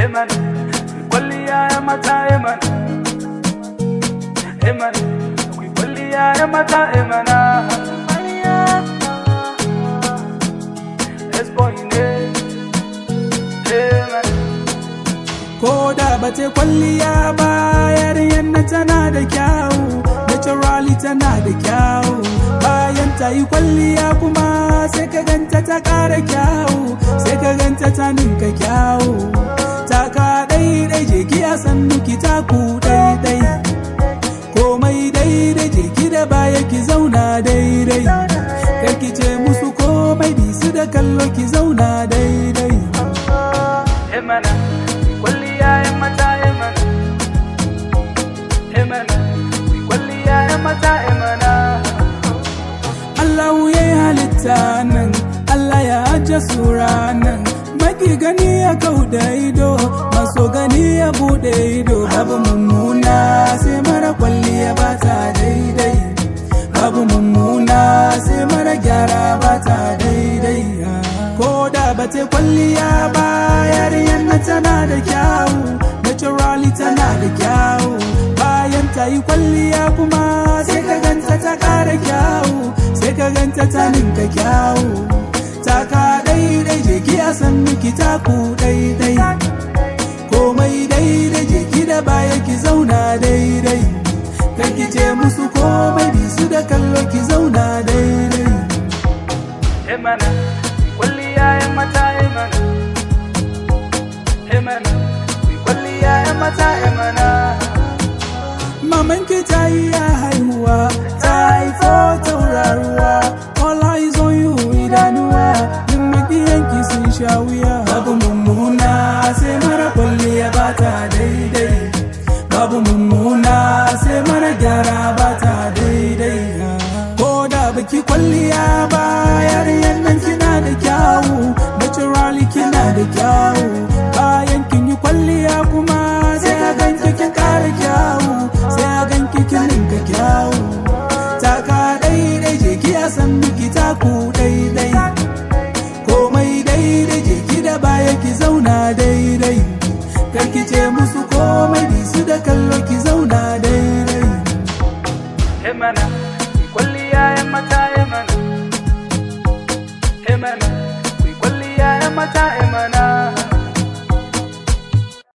Eman, kwalliya ya mata Eman. Eman, kwalliya ya mata Emana. S-boy ne. Eman. ko da ba ta kwalliya ba yarinyar na tana da kyawu naturally tana da kyawu bayan ta yi kwalliya kuma sai ka ganta ta ƙara kyawu sai ka ganta ta ninka kyawu ta ka daidai je ki a san miki taku daidai komai daidai je ki da baya ki zauna daidai kar ki ce musu komai bi su da kallo ki zauna daidai Emana, kwalliya ya mata Emana. Emana, kwalliya ya mata Emana. Allah ya yi halitta nan, Allah ya ajiye sura nan. Maki gani ya kau da ido, maso gani ya bude ido. Babu mummuna sai mara kwalliya ba ta daidai. Babu mummuna sai mara gyara ba ta daidai. Ko da ba ta kwalliya ba, yarinyar na tana da kyawu, naturally tana da kyawu. Bayan ta yi kwalliya kuma sai ka ganta ta ƙara kyawu. sai ka ganta ta ninka kyawu ta ka daidai je ki a san miki taku daidai komai daidai je ki da baya ki zauna daidai kar ki ce musu komai bi su da kallo ki zauna daidai Emana, kwalliya ya mata Emana. Emana, kwalliya ya mata Emana. maman ki ta yi ya haihuwa ta haifo tauraruwa all eyes on you idanuwa duk makiyanki sun sha wuya babu mummuna sai mara kwalliya ba ta daidai babu mummuna sai mara gyara ba ta daidai ko da baki kwalliya ba yarinyar nan kina da kyawu naturally kina da kyawu bayan kin yi kwalliya kuma sai a ganki kin kara kyawu sai a ganki kin ninka kyawu taka daidai je ki a san miki taku daidai komai daidai je ki da baya ki zauna daidai kar ki ce musu komai bi su da kallo ki zauna daidai Emana, kwalliya ya mata Emana. Emana, kwalliya ya mata Emana.